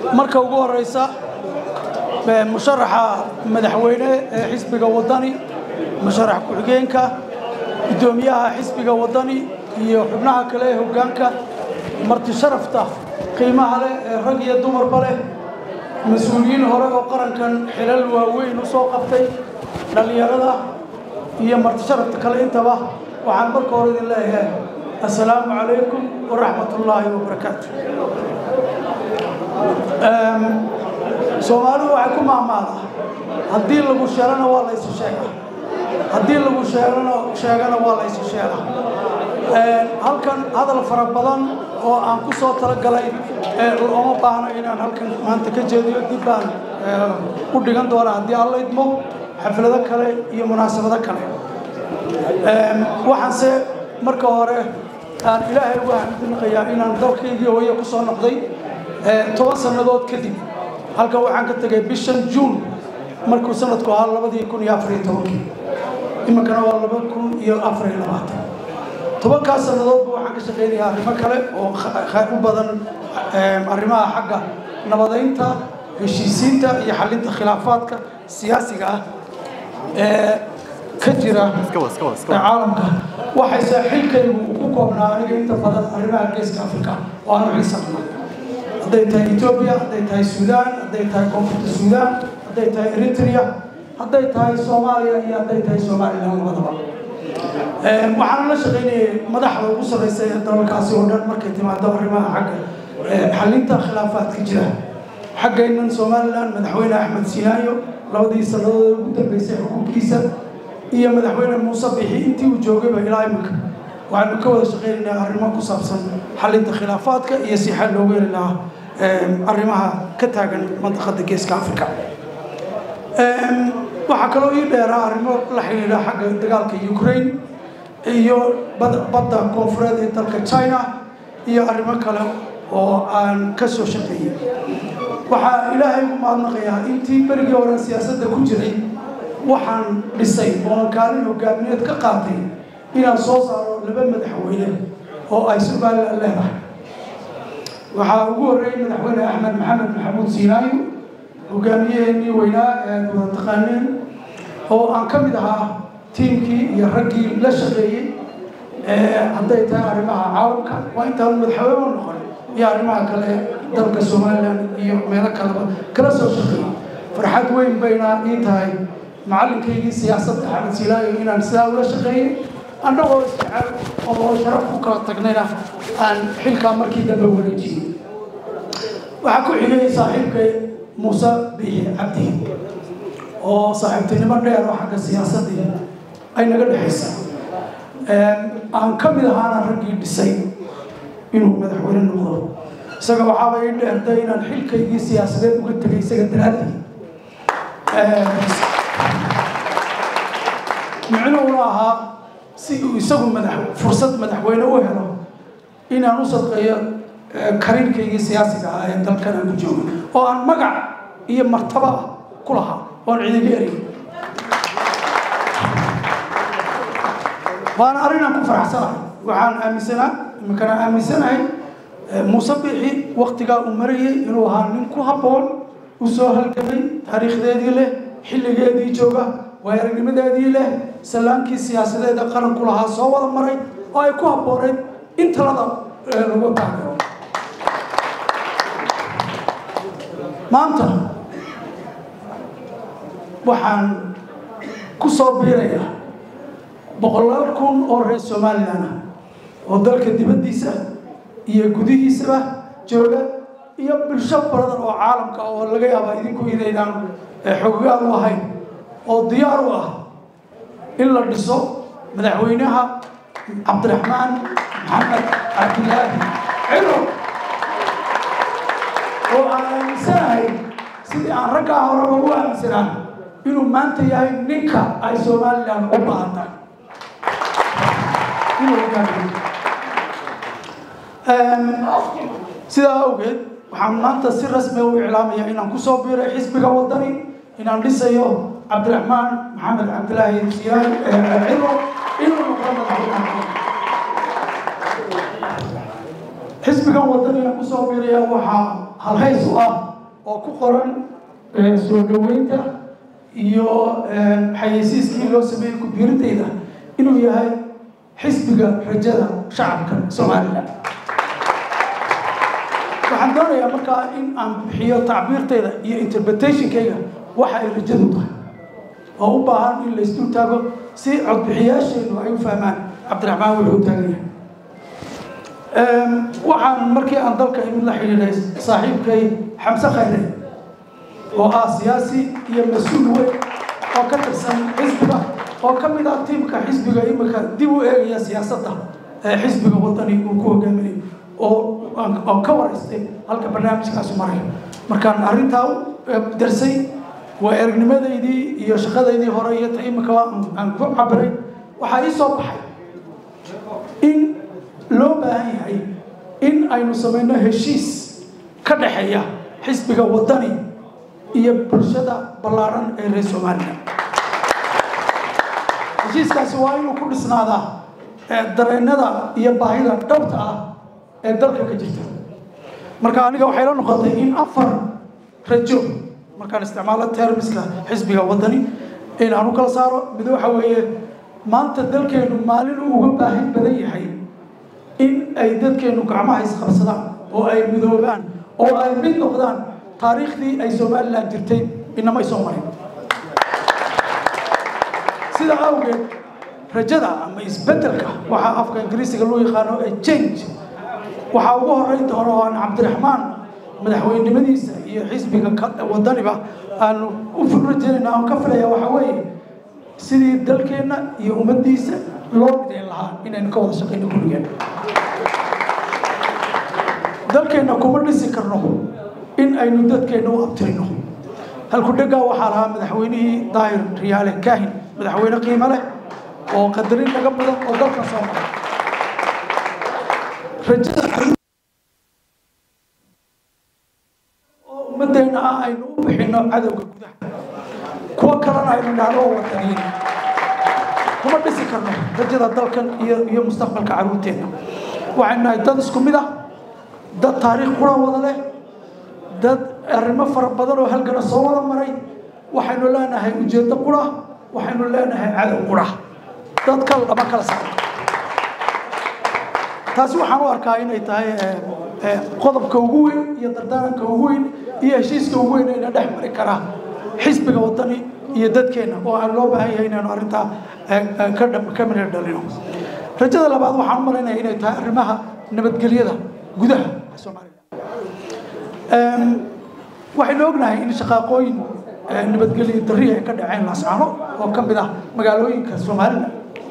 marka ugu horeysa musharaxa madaxweyne ee xisbiga wadani musharax ku-xigeenka guddoomiyaha xisbiga wadani iyo xubnaha kale ee hoggaanka marti sharafta qiimaha leh ee rag iyo dumarba leh mas-uuliyiin hore oo qarankan xilal waaweyn u soo qabtay dhallinyarada iyo marti sharafta kale intaba waxaan marka hore idin leeyahay assalaamu calaykum waraxmat ullaahi wabarakaatu soomaalidu waxay ku maamaadaa haddii lagu sheelana waa laysu sheegaa haddii lagu sheelana sheegana waa laysu sheegaa halkan hadal fara badan oo aan ku soo talagalay looma baahno inaan halkan maanta ka jeediyo dib baan u dhigan doonaa haddii alla idmo xaflado kale iyo munaasabado kale waxaanse marka hore aan ilaahay uga xamdinaqayaa inaan dalkaygii hooye ku soo noqday toban sannadood kadib halkan waxaan ka tegay bishan juun markuu sanadku ahaa labadii kun iyo afariyo tobankii iminkana waa laba kun iyo afariyo labaatan tobankaas sannadoodba waxaan ka shaqaynayaa arrimo kale oo u badan arrimaha xagga nabadaynta heshiisiinta iyo xalinta khilaafaadka siyaasiga ah ee ka jira caalamka waxayse xilkaygu ku koobnaa aniga inta badan arrimaha geeska afrika oo aanu xiisaqna hadday tahay etoobiya hadday tahay suudaan hadday tahay koonfurta suudaan hadday tahay eritrea hadday tahay soomaaliya iyo hadday tahay somalilan labadaba waxaana la shaqaynayay madaxda ugu sarreysa ee dalalkaasi oo dhan markay timaado arrimaha xagga xalinta khilaafaadka jira xaggaynan somalilan madaxweyne axmed sinaayo labadii sannadood ugu dambeysay xukuumkiisa iyo madaxweyne muuse bixi intii uu joogayba ilaa iminka waxaanu ka wada shaqaynaynaa arrimo ku saabsan xalinta khilaafaadka iyo si xal loogu heli lahaa arrimaha ka taagan mandaqada geeska africa waxaa kaloo ii dheeraa arrimo la xidhiidha xagga dagaalka ukraine iyo badda koonfureed ee dalka china iyo arrimo kale oo aan ka soo shaqeeyey waxaa ilaahay ugu mahadnaqayaa intii berigii hore siyaasadda ku jiray waxaan dhisay ooan kaalin hogaamineed ka qaatay inaan soo saaro laba madaxweyne oo ay somalilan leedahay waxaa ugu horreeyey madaxweyne axmed maxamed maxamuud siinaayo hogaamiyaheenii weynaa ee aad wada taqaaneen oo aan ka mid ahaa tiimkii iyo raggii la shaqeeyey hadday tahay arrimaha caalamka waa intaan madaxweyne noqon iyo arrimaha kale dalka somalilan iyo meelo kaleba kala soo shaqeeyey farxad weyn bayna ii tahay macalinkaygii siyaasadda axmed silaayo inaan sidaa ula shaqeeyey annagoo isjecel oo sharaf ku kala tagnayna aan xilkaa markii dambe wareejiyey waxaa ku xigay saaxiibkay muuse biixi cabdi oo saaxiibtinimo dheer oo xagga siyaasaddii ay naga dhexaysa aan ka mid ahaana raggii dhisay inuu madaxweyne noqdo isaga waxaaba ii dheertay inaan xilkaygii siyaasadeed uga tegay isaga daraaddii micnuhuna ahaa si uu isagu madax fursad madaxweyne u helo inaan u sadqeeyo kariirkaygii siyaasiga ah ee dalkan aan ku joogo oo aan magac iyo martaba ku lahaa oan cidiga eray waana arrin aan ku faraxsanahay waxaan aaminsanaa iminkana aaminsanahay muuse biixi waktigaa uu marayay inuu ahaa nin ku habboon u soo halgamay taariikhdeedii leh xilligeedii jooga waayaragnimadeedii leh sallaankii siyaasadeeda qaranku lahaa soo wada maray oo ay ku habbooneyd in talada lagu taageero maanta waxaan ku soo biirayaa boqolaal kun oo reer somalilan ah oo dalka dibaddiisa iyo gudihiisaba jooga iyo bulsho baradan oo caalamka oo laga yaaba idinku inaydaan xogagaan u ahayn oo diyaar u ah in la dhiso madaxweynaha cabdiraxmaan maxamed cabdilaahi cilo oo aan aaminsanahay sidii aan raggaa horeba u aaminsanaa inuu maanta yahay ninka ay somalilan u baahantahay sidaa awgeed waxaan maanta si rasmi u iclaamaya inaan kusoo biiray xisbiga wadani inaan dhisayo cabdiraxmaan maxamed cabdilaahi siyaan cilo inuu noqdo madaxweynaha xisbigan wadani aan kusoo biiraya waxaa halhays u ah oo ku qoran soo dhaweynta iyo xayeysiiskii loo sameeyey ku-biirintayda inuu yahay xisbiga rajada shacabka somalilan waxaan doonayaa markaa in aan bixiyo tacbiirtayda iyo interpretationkayga waxa ay rajadu tahay oo u baahan in la isdul taago si codbixiyaasheennu ay u fahmaan cabdiraxmaan wuxuu taagan yahay waxaan markii aan dalka imid la xidhiidhay saaxiibkay xamse khayre oo ah siyaasi iyo mas-uul weyn oo ka tirsan xisbiga oo ka mid ah tiimka xisbiga imika dib u eegaya siyaasadda ee xisbiga wadani uu ku hogaaminayo oo oo ka waraystay halka barnaamijkaasi marayo markaan arrintaa darsay waa eragnimadaydii iyo shaqadaydii hore iyo ta imika aan ku cabiray waxaa ii soo baxay in loo baahan yahay in aynu samayno heshiis ka dhexeeya xisbiga wadani iyo bulshada ballaadhan ee reer somalilan heshiiskaasi waa inuu ku dhisnaadaa dareennada iyo baahida dhabta ah ee dalka ka jirta marka aniga waxay la noqotay in afar rajo markaan isticmaalo termiska xisbiga wadani in aan u kala saaro mid waxa weeye maanta dalkeenu maalin uu uga baahin badan yahay in ay dadkeenu gacmaha isqabsadaan oo ay midoobaan oo ay mid noqdaan taariikhdii ay somalilan jirtay inamay soo marin sida awgeed rajada ama isbeddelka waxaa afka ingiriisiga loo yaqaano ee change waxaa ugu horeyn doona oo aan cabdiraxmaan madaxweynenimadiisa iyo xisbiga wadaniba aanu u rajeynayna aan ka filaya waxaa weeye sidii dalkeenna iyo ummaddiisa loo midayn lahaa inaynu ka wada shaqayno kulligeen dalkeenna kuma dhisi karno in aynu dadkeenna u abtirino halku dheggaa waxaa lahaa madaxweynihii daahir riyaale kaahin madaxweyne qiimo leh oo qadarin laga badan oo dalka soo maray rajada oo ummadeenna ah aynu u bixino cadowga gudaha kuwo kalena aynu dhahdo oo wadaniyin kuma dhisi karno rajada dalkan iyo iyo mustaqbalka carruurteenna waxaynu nahay dad isku mid ah dad taariikh qura wada leh dad arrimo fara badan oo halgana soo wada maray waxaynu leenahay ujeeddo qura waxaynu leenahay cadow qura dad kal lama kala saaro taasi waxaan u arkaa inay tahay qodobka ugu weyn iyo dardaaranka ugu weyn iyo heshiiska ugu weyn ayna dhex mari karaa xisbiga wadani iyo dadkeenna oo aan loo baahan yahay inaynu arrintaa ka mirir dhalino rajada labaad waxaan u malaynaya inay tahay arrimaha nabadgelyada gudaha soomaaliya waxaynu ognahay in shaqaaqooyin nabadgelyo darri ay ka dhaceen laascaano oo ka mid ah magaalooyinka somalilan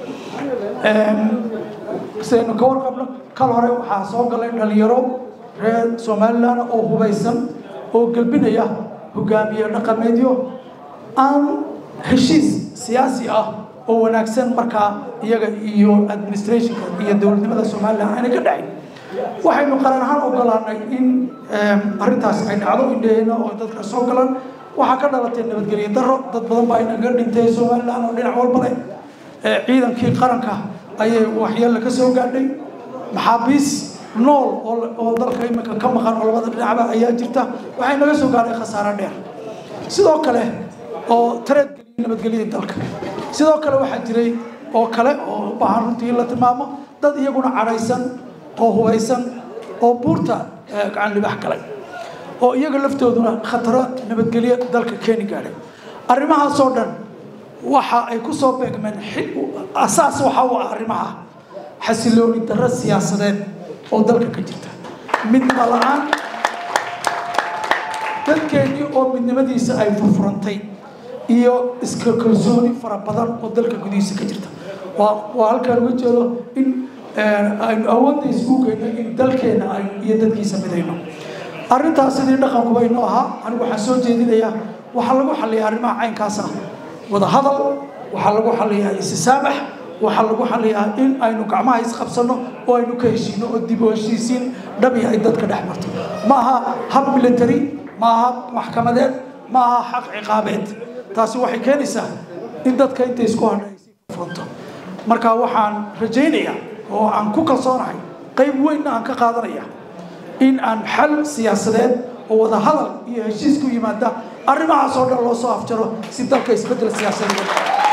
sidaynu ka warqabno kal hore waxaa soo galay dhalinyaro reer somalilan oo hubaysan oo gelbinaya hogaamiye dhaqameedyo aan heshiis siyaasi ah oo wanaagsan markaa iyaga iyo administrationka iyo dowladnimada somalilan aanay ka dhacin waxaynu qaran ahaan ogolaanay in arrintaas ay dhacdo indhaheenna oo dadka soo galan waxaa ka dhalatay nabadgelyo daro dad badan baa inaga dhintay somalilan oo dhinac walba leh ciidankii qaranka ayay waxyeella ka soo gaadhay maxaabiis nool oo dalka iminka ka maqan oo labada dhinacba ayaa jirta waxay naga soo gaadhay khasaare dheer sidoo kale oo tareedgeliya nabadgelyada dalka sidoo kale waxaa jiray oo kale oo u baahan runtii in la tilmaamo dad iyaguna cadhaysan oo hubaysan oo buurta gacan libax galay oo iyaga laftooduna khataro nabadgelyo dalka keeni gaadhay arrimahaasoo dhan waxa ay ku soo beegmeen asaas waxa u ah arrimaha xasilooni darro siyaasadeed oo dalka ka jirta midnimo la-aan dadkeennii oo midnimadiisa ay furfurantay iyo iska kalsooni fara badan oo dalka gudihiisa ka jirta waa waa halkaan uga jeedo in aynu awoodda isku geyno in dalkeena iyo dadkiisa midayno arrintaas sidii dhaqankuba inoo ahaa anigu waxaan soo jeedinayaa waxaa lagu xalliyaa arrimaha caynkaas ah wada hadal waxaa lagu xalliyaa isisaamax waxaa lagu xalliyaa in aynu gacmaha isqabsanno oo aynu ka heshiino oo dib u heshiisiin dhabi ay dadka dhex marto ma aha hab military ma aha maxkamadeed ma aha xaq ciqaabeed taasi waxay keenaysaa in dadka inta isku hadha ay sii furfunto marka waxaan rajaynayaa oo aan ku kalsoonahay qayb weynna aan ka qaadanaya in aan xal siyaasadeed oo wada hadal iyo heshiis ku yimaada arrimahaas oo dhan loo soo afjaro si dalka isbeddel siyaasadeed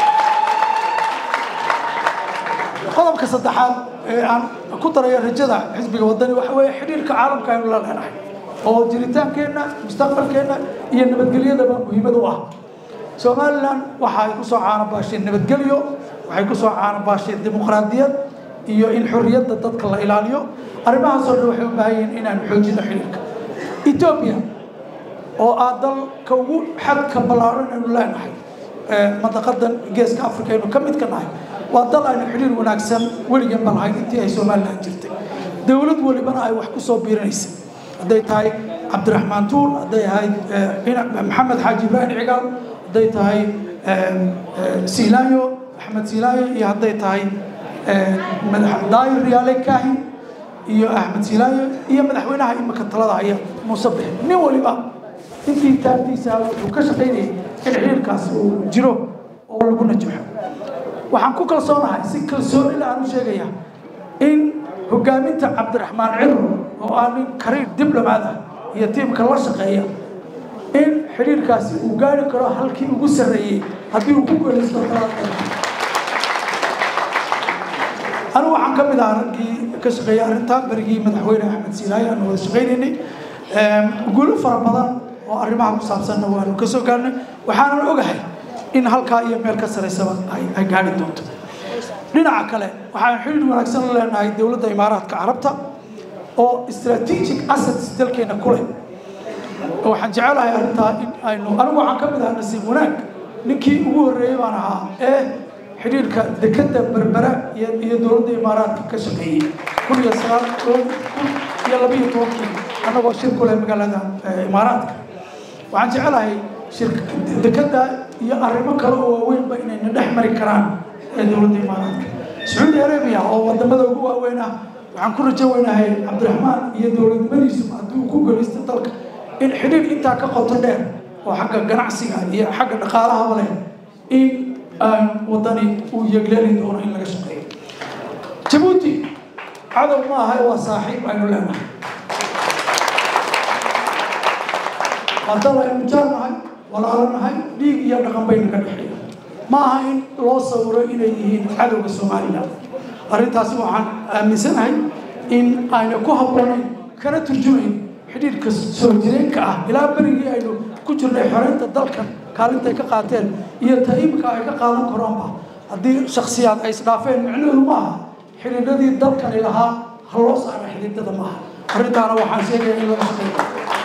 qodobka saddexaad ee aan ku darayo rajada xisbiga wadani waxa weeye xidhiirka caalamka aynu la leenahay oo jiritaankeenna mustaqbalkeenna iyo nabadgelyadaba muhiimad u ah somalilan waxa ay kusoo caanabaasheen nabadgelyo waxay kusoo caanabaasheen dimuqraadiyad iyo in xorriyadda dadka la ilaaliyo arrimahaasoo dhan waxay u baahan yihiin inaanu xoojino xidhiirka etoobiya oo ah dalka ugu xadka ballaaran aynu leenahay mandaqadan geeska africa aynu ka mid ka nahay waa dal aynu xidhiir wanaagsan weligan ba lahayn intii ay somalilan jirtay dowlad welibana ay wax ku soo biirinaysay hadday tahay cabdiraxmaan tuur hadday ahayd maxamed xaaji ibraahim cigaal hadday tahay silaayo axmed silaayo iyo hadday tahay daayir riyaale kaahin iyo axmed silaayo iyo madaxweynaha imika talada haya muuse bix nin waliba intii taagtiisa wuxuu ka shaqaynayay in xiriirkaas uu jiro oo lagu najaxo waxaan ku kalsoonahay si kalsoonila aan u sheegaya in hogaaminta cabdiraxmaan ciro oo ah nin kariir diblomaad ah iyo tiimka la shaqeeya in xidhiirkaasi uu gaari karo halkii ugu sarreeyey haddii uu ku guulaysto talada anigu waxaan ka mid ahaa raggii ka shaqeeyay arrintaa berigii madaxweyne axmed siilaayo aanu wada shaqaynaynay guulo fara badan oo arrimaha ku saabsanna waanu ka soo gaarnay waxaanan ogahay in halkaa iyo meel ka saraysaba ay gaari doonto dhinaca kale waxaan xidhiir wanaagsan la leenahay dowladda imaaraadka carabta oo strategic assets dalkeena ku leh waxaan jecelahay arrintaa in aynu anigu waxaan ka mid ahaa nasiib wanaag ninkii ugu horreeyey baan ahaa ee xidhiirka dekadda berbera iyo dowladda imaaraadka ka shaqeeyey kun iyo sagaal kun iyo labiyo tobankii annagoo shir ku leh magaalada imaaraadka waxaan jecelahay dekadda iyo arrimo kale oo waaweynba inayna dhex mari karaan ee dowladda imaaraadka sacuudi arabia oo wadamada ugu waaweyn ah waxaan ku rajo weynahay cabdiraxmaan iyo dowladnimadiisu haddii uu ku guulaysto dalka in xidhiir intaa ka qoto dheer oo xagga ganacsiga iyo xagga dhaqaalahaba leh in wadani uu yegleeli doono in laga shaqeeyo jabuuti cadow ma aha waa saaxiib aynu leenahay waa dal aynu jaarnahay walaalanahay dhiig iyo dhaqan bayna ka dhexeeya ma aha in loo sawiro inay yihiin cadowga somalilan arrintaasi waxaan aaminsanahay in ayna ku habboonayn kana turjumayn xidhiirka soo jireenka ah ilaa berigii aynu ku jirnay xoreynta dalkan kaalintay ka qaateen iyo taimka ay ka qaadan karaanba haddii shaksiyaad ay isdhaafeen micnaheedu ma aha xidhiidhadii dalkani lahaa ha loo saara xidhiidhada ma aha arrintaana waxaan sheegaya in laga shaqeeyo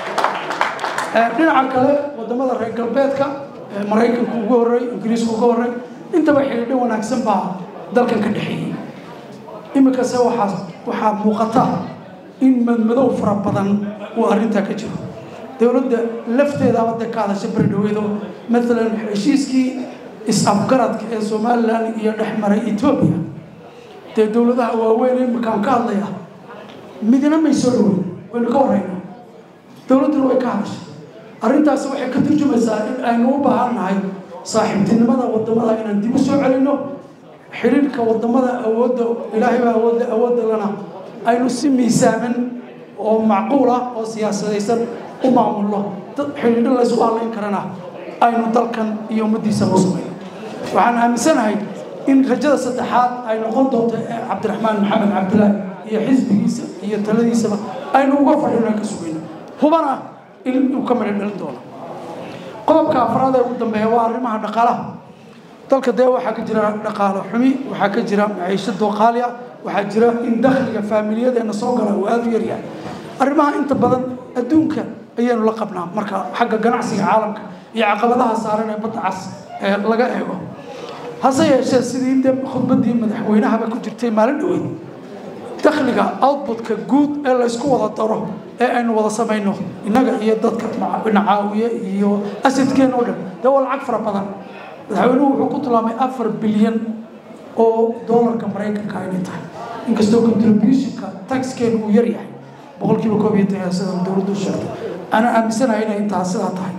dhinaca kale wadamada reer galbeedka maraykanku ugu horey ingiriisku uga horey intaba xidhiidho wanaagsan baa dalkan ka dhexeeyey iminkase waxaa waxaa muuqata in madmadow fara badan uu arrintaa ka jiro dowladda lafteedaaba de ka hadasha bari dhaweedo maalan heshiiskii is-afgaradka ee somalilan iyo dhex maray etoobiya dee dowladaha waaweyn iminkaan ka hadlaya midna may soo dhaweyn waynu ka horeyna dowladduna way ka hadashay arrintaasi waxay ka turjumaysaa in aynu u baahan nahay saaxiibtinimada wadamada inaan dib u soo celinno xiriirka wadamada awoodda ilaahay baa awoodda awoodda lana aynu si miisaaman oo macquul ah oo siyaasadaysan u maamulno dad xidhiidho laysu hallayn karana aynu dalkan iyo ummaddiisaba u samayno waxaan aaminsanahay in rajada saddexaad ay noqon doonto ee cabdiraxmaan maxamed cabdilaahi iyo xisbigiisa iyo taladiisaba aynu uga fadhino ka sugayno hubana in uu ka midho dhalin doono qodobka afraad ee ugu dambeeya waa arrimaha dhaqaalaha dalka dee waxaa ka jira dhaqaalo xumi waxaa ka jira maciisho dooqaali ah waxaa jira in dakhliga faamiliyadeena soo gala uu aada u yaryahay arrimaha inta badan adduunka ayaynu la qabnaa marka xagga ganacsiga caalamka iyo caqabadaha saaran ee badda cas ee laga eego hase yeeshee sidii de khudbaddii madaxweynahaba ku jirtay maalin dhaweyd dakhliga outputka guud ee laysku wada daro ee aynu wada samayno innaga iyo dadka nacaawiye iyo asidkeena oo dhan dee waa lacag fara badan madaxweynuhu wuxuu ku tilmaamay afar bilyan oo doolarka maraykanka inay tahay inkastoo contributionka taxkeenu uu yar yahay boqolkiiba koob iyo toban sida dowladdu sheegtay ana aaminsanahay inay intaa sidaa tahay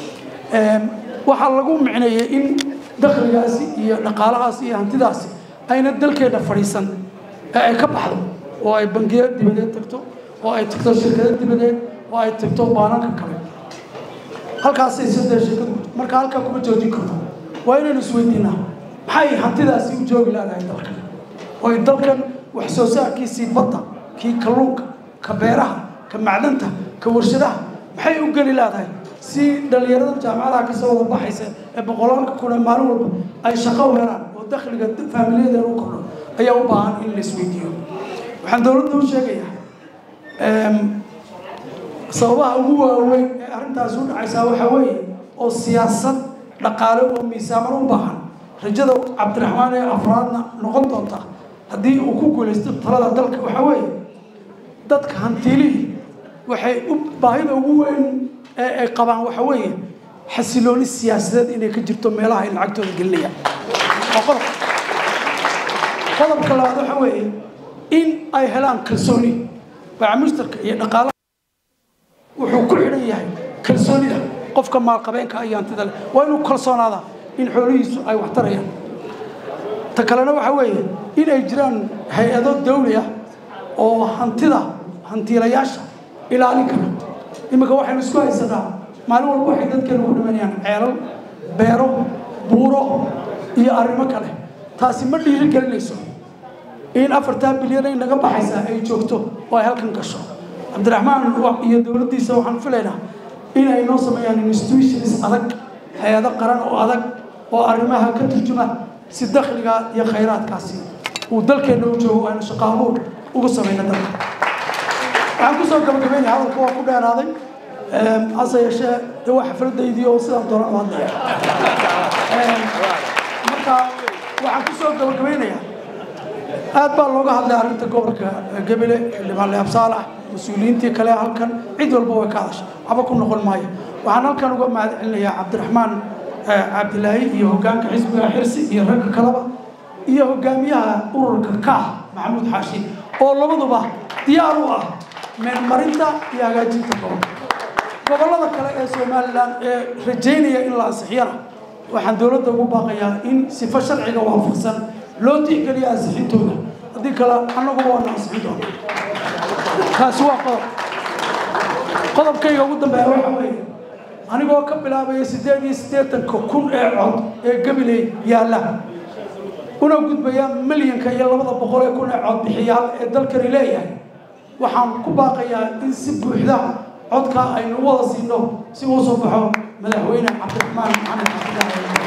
waxaa lagu micneeyey in dakhligaasi iyo dhaqaalahaasi iyo hantidaasi ayna dalkeena fadhiisan ee ay ka baxdo oo ay bangiyo dibadeed tagto oo ay tagto shirkado dibadeed oo ay tagto baananka kale halkaasay saddex sheekadu marka halkaa kuma joojin karto waa inaynu isweydiinaa maxay hantidaasi u joogi laadahay dalkan oo ay dalkan wax soo saarkiisii badda kii kalluunka ka beeraha ka macdanta ka warshadaha maxay u geli laadahay si dhallinyarada jaamacadaha kasoo wada baxaysa ee boqolaalka kun ee maalin walba ay shaqo u helaan oo dakhliga faamiliyadeena u kordho ayaa u baahan in la isweydiiyo waxaan dowladda u sheegayaa sababaha ugu waaweyn ee arrintaasi u dhacaysaa waxaa weeye oo siyaasad dhaqaale oo miisaaman u baahan rajada cabdiraxmaan ee afraadna noqon doonta haddii uu ku guulaysto talada dalka waxaa weeye dadka hantiilihii waxay u baahida ugu weyn ee ay qabaan waxaa weeye xasilooni siyaasadeed inay ka jirto meelaha ay lacagtooda gelinayaan waa qodob qodobka labaad waxaa weeye in ay helaan kalsooni baacamushtarka iyo dhaqaalaha wuxuu ku xidhan yahay kalsoonida qofka maalqabeenka iyo hantida leh waa inuu kalsoonaadaa in xoolihiisu ay wax tarayaan ta kalena waxaa weeye in ay jiraan hay-ado dawli ah oo hantida hantiilayaasha ilaalin kara iminka waxaynu isku haysanaa maalin walba waxay dadkeenu ku dhimanayaan ceelal beero buuro iyo arrimo kale taasi ma dhiiri gelinayso in afartaa bilyan ay naga baxaysaa ay joogto oo ay halkan gasho cabdiraxmaan iyo dowladdiisa waxaan filaynaa in ay noo sameeyaan institutions adag hay-ado qaran oo adag oo arrimaha ka turjuma si dakhliga iyo khayraadkaasi uu dalkeenna u joogo aynu shaqaabuur ugu samayna dalka waxaan kusoo gabagabeynaya hadalka waa ku dheeraaday hase yeeshee de waa xafladaydi oo sidaan doona u hadlaya marka waxaan kusoo gabagabeynayaa aad baa looga hadlay arrinta gobolka gebele xildhibaan leab saalax mas-uuliyiintii kale halkan cid walba way ka hadashay waxba ku noqon maayo waxaan halkan uga mahad celinayaa cabdiraxmaan cabdilaahi iyo hoggaanka xisbiga xirsi iyo ragga kaleba iyo hogaamiyaha ururka kaah maxamuud xaashi oo labaduba diyaar u ah meelmarinta iyo hagaajinta gobolka gobollada kale ee somalilan ee rajaynaya in la ansixiyana waxaan dowladda ugu baaqayaa in sifo sharciga waafaqsan loo tixgeliyo ansixintooda haddii kale annaguba waana ansixin doona kaasi waa qodob qodobkayga ugu dambeeya waxa weeye anigoo ka bilaabaya siddeed iyo siddeetanka kun ee cod ee gabiley yaalla una gudbaya milyanka iyo labada boqol ee kun ee cod bixiyaal ee dalkani leeyahay waxaan ku baaqayaa in si buuxda codka aynu u wada siino si uu soo baxo madaxweyne cabdiraxmaan maxamed cabdilaahi